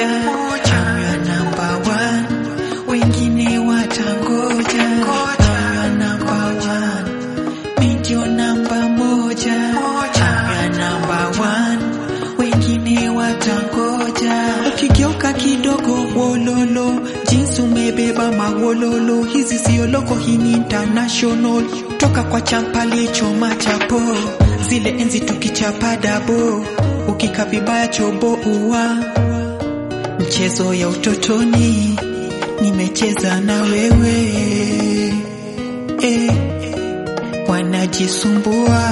moja, awe namba one, wengine watangoja. Awe namba one, mi ndio namba moja, awe namba one, wengine watangoja. Ukigeuka kidogo wololo, jinsi umebeba mawololo, hizi sio loko, hii ni international. Toka kwa champali choma chapo, zile enzi tukichapa dabo, ukika vibaya chobo uwa mchezo ya utotoni nimecheza na wewe eh, wanajisumbua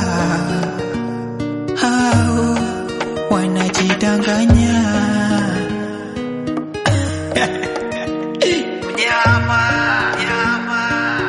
hao wanajidanganya Mnyama, mnyama.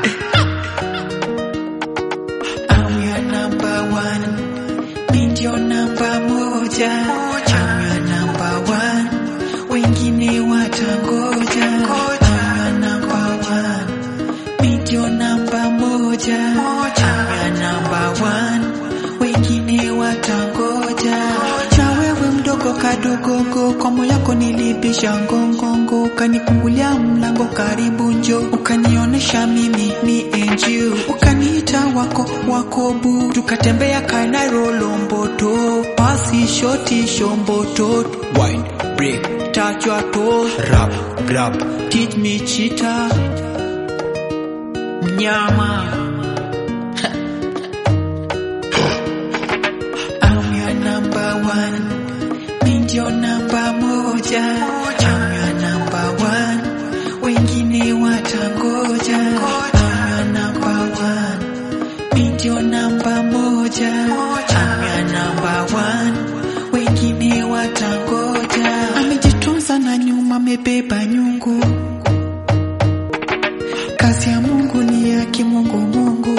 I'm your number one, mi ndio namba moja. I'm your number one, wengine watangoja. I'm your number one, mi ndio namba moja. I'm your number one, wengine watangoja. Na wewe mdogo kadogogo, kwa moyo yako nilibisha ngongongo, ukanifungulia mlango karibu njo, ukanionyesha mimi me and you, ukaniita wako wako bu, tukatembea Kanairo Lomboto, pasi shoti shomboto, wine break touch your toes, rap grab, teach me chita, mnyama I'm your number one, mi ndio namba moja. I'm your number one, wengine watangoja. I'm your number one, mi ndio namba moja. I'm your number one, wengine watangoja. Amejitunza na nyuma, amebeba nyungu. Kazi ya Mungu ni ya kimungu Mungu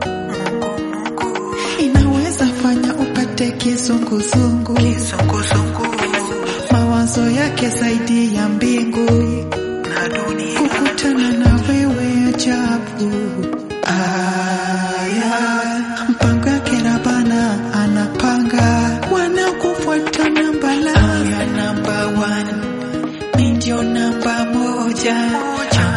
inaweza fanya upate kizunguzungu, mawazo yake zaidi ya mbingu na dunia, kukutana na wewe ajabu. Aya, mpango yake Rabana anapanga, wanakufuata namba la. I'm your number one, mi ndio namba moja.